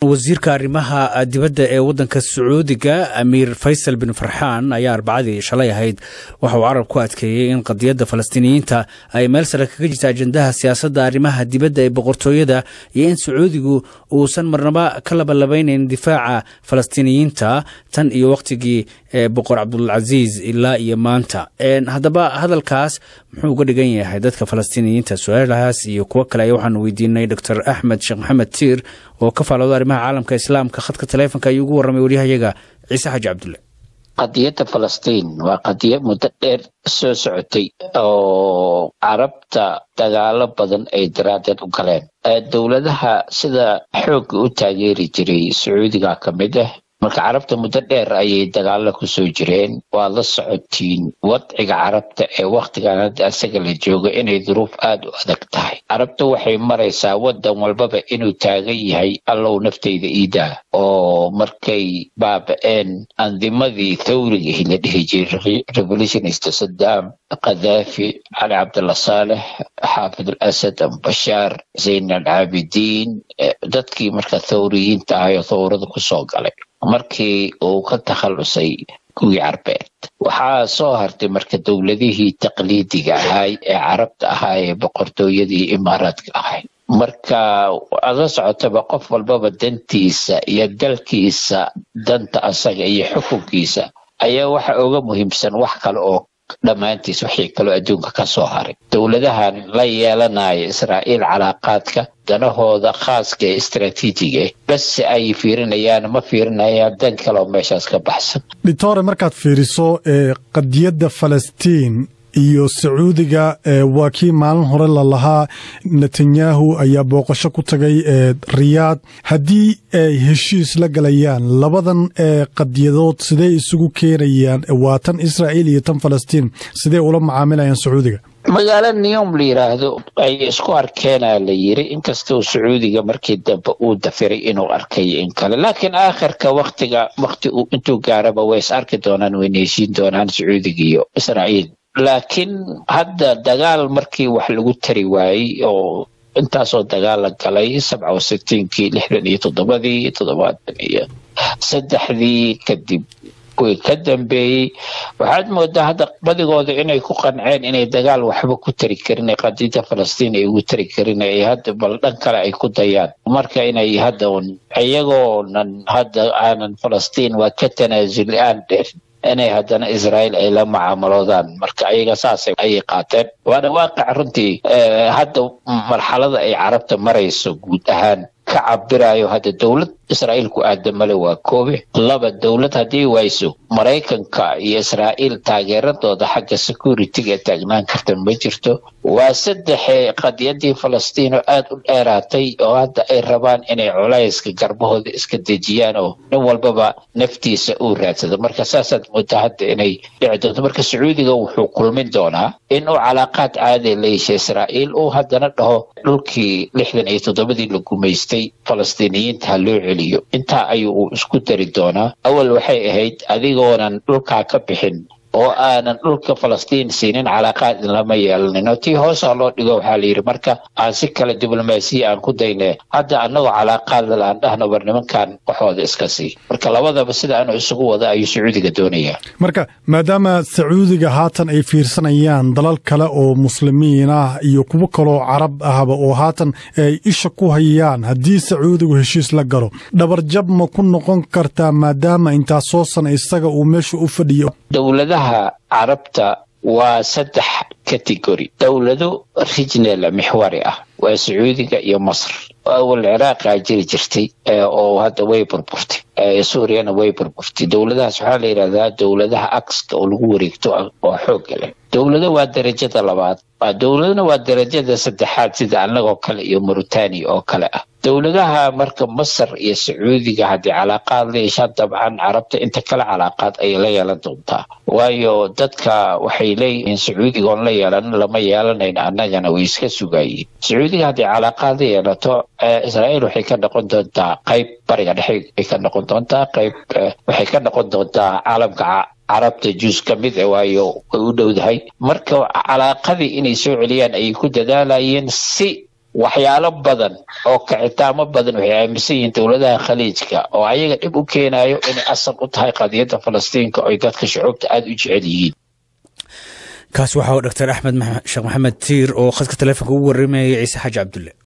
wasiirka arrimaha dibadda ee waddanka sacuudiga amiir faysal bin farxaan ayaa arbacadii shalay ahayd waxa uu carab ku adkeeyey in qadiyadda falastiiniyiinta ay meel sare kaga jirta ajendaha siyaasadda arrimaha dibadda ee boqortooyada iyo in sacuudigu uusan marnaba ka labalabeynayn difaaca falastiiniyiinta tan iyo wakhtigii boqor cabdulcasiis ilaa iyo maanta haddaba hadalkaas muxuu uga dhigan yahay dadka falastiiniyiinta su-aalahaas iyo kuwo kale ayaa waxaanu weydiinay doctor axmed sheekh maxamed tiir oo ka faalooda arrimaha caalamka islaamka khadka taleefonka ayuu ugu warramay waryahayaga ciise xaaji cabdulle qadiyadda falastiin waa qadiyad muddo dheer soo socotay oo carabta dagaalo badan ay daraaddeed u galeen dowladaha sida xoogga u taageeri jiray sacuudiga ka mid ah marka carabta muddo dheer ayay dagaalo kusoo jireen waad la socotiin wadciga carabta ee wakhtigan hadda asaga la joogo inay duruuf aada u adag tahay carabta waxay maraysaa waddan walbaba inuu taagan yahay allow naftayda iidaa oo markay baaba-een andimadii thawrigii la dhihi jiray revolutionist saddam khadaafi cali cabdalla saalex xaafid al asad ambashaar zayn alcaabidiin dadkii marka thawriyiinta ahay oo thawrada kusoo galay markii uu ka takhallusay kuwii carbeed waxaa soo hartay marka dowladihii taqliidiga ahay ee carabta ahaa ee boqortooyadii imaaraadka ahay marka ada socotaba qof walbaba dantiisa iyo dalkiisa danta asaga iyo xukunkiisa ayaa waxa uga muhiimsan wax kale oo dhammaantiis wixii kaloo adduunka ka soo haray dowladahan la yeelanaya israa'iil calaaqaadka danahooda khaaska ee istraatiijiga base ay fiirinayaan ma fiirinayaan dan kaleoo meeshaas ka baxsan dhitore markaad fiiriso qadiyadda falastiin iyo sacuudiga waa kii maalin hore lalahaa netanyahu ayaa booqasho ku tagay riyaad haddii ay heshiis la galayaan labadan qadiyadood sidee isugu keenayaan waa tan israa'iil iyo tan falastiin sidee ula macaamilayaan sacuudiga magaalo niyom la yidhaahdo ay isku arkeenaa la yiri inkastau sacuudiga markii dambe uu dafiray inuu arkayo in kale laakiin aakhirka waktiga wakti intuu gaaraba way is arki doonaan wayna heshiin doonaan sacuudiga iyo israa'iil laakiin hadda dagaal markii wax lagu tari waayey oo intaasoo dagaal la galay sabca wa sitiinkii lixdan iyo toddobadii toddobaatan iyo saddexdii kadib kuwii ka dambeeyey waxaad moodaa hadda badigooda inay ku qanceen inay dagaal waxba ku tari karin ee qadiyadda falastiin ay ugu tari karin ay hadda bal dhan kale ay ku dayaan marka inay hadda iyagoonan hadda aanan falastiin waa ka tanaasuli aan dheer inay haddana israa'iil ay la mucaamaloodaan marka ayaga saas ayay qaateen waana waaqic runtii hadda marxalada ay carabta marayso guud ahaan ka cabirayo hadda dowlad israa'iil ku aadamale waa koobe laba dowlad haddii wayso maraykanka iyo israa'iil taageeradooda xagga security-ga taagnaan karta ma jirto waa saddexe qadiyadii falastiin oo aada u dheeraatay oo hadda ay rabaan inay culayska garbahooda iska dejiyaan oo nin walbaba naftiisa uu raadsado marka saasaad moodaa hadda inay dhici doonto marka sacuudiga wuxuu kulmin doonaa in uu calaaqaad caadi la yeesha israa'iil uu haddana dhaho dhulkii lixdan iyo toddobadii la gumaystay falastiiniyiinta ha loo celiyo intaa ayuu isku dari doonaa awal waxay ahayd adigoonan dhulkaa ka bixin oo aanan dhulka falastiin siinin calaaqaad lama yeelanin oo tii hoosaa loo dhigo waxaa la yidhi marka aan si kale diblomaasiya aan ku dayne hadda annagoo calaaqaadal aan dhahno war nimankan waxooda iska sii marka labadaba sida aanu isugu wada ayuu sacuudiga doonayaa marka maadaama sacuudiga haatan ay fiirsanayaan dalal kale oo muslimiin ah iyo kuwo kaloo carab ahba oo haatan ay isha ku hayaan haddii sacuudigu heshiis la galo dhabarjab ma ku noqon kartaa maadaama intaa soo sana isaga uu meesha u fadhiyo carabta waa saddex category dowlado rijnal mixwari ah waa sacuudiga iyo masr awal ciraaqa jiri jirtay oo hadda way burburtay suuriyana way burburtay dowladahaas waxaa la yidhahdaa dowladaha akska oo lagu wareegto oo xoogga leh dowlado waa darajada labaad dowladana waa darajada saddexaad sida annagoo kale iyo mauritania oo kale ah dowladaha marka masar iyo sacuudiga haddii calaaqaad la yeeshaan dabcan carabta inta kale calaaqaad ayay la yeelan doontaa waayo dadka waxay leeyihiin sacuudiga oon la yeelan lama yeelanayn annagana way iska sugayiin sacuudiga haddii calaaqaad la yeelato israa'iil waxay ka noqon doontaa qayb bariga dhexe ay ka noqon doontaa qayb waxay ka noqon doontaa caalamka carabta juus ka mid a waayo way u dhowdahay marka calaaqadii inay soo celiyaan ayay ku dadaalayeen si waxyaalo badan oo kacitaamo badan waxay aaminsan yihiin dowladaha khaliijka oo ayaga dhib u keenayo inay asal u tahay qadiyadda falastiinka oy dadka shucuubta aada u jecel yihiin kaas waxaa doctor axmed sheekh maxamed tiir oo khadka taleefonka ugu warramayay ciise xaaji cabdulle